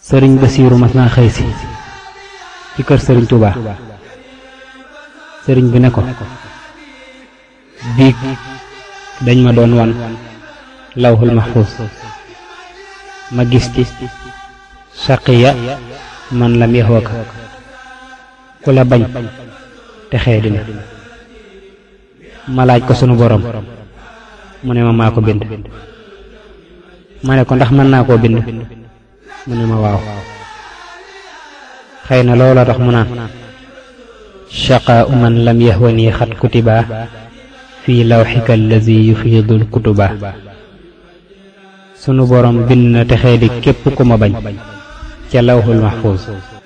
sëriñ Basiiru mas naa xëy si ci kër sëriñ Touba sëriñ bi ne ko biig dañ ma doon wan lawhul mahfuz ma gis ci saqiya man lam yaxwaka ku la bañ te xee dina ma laaj ko sunu borom mu ne ma maa ko bind ma ne ko ndax mën naa koo bind mu ne ma waaw xëy na loola tax mu naan shaqaa man lam yahwani xat kutiba fii lawxika allazi yufiidul kutuba sunu borom bind na texee di képp ku ma bañ ca lawxul mahfuuz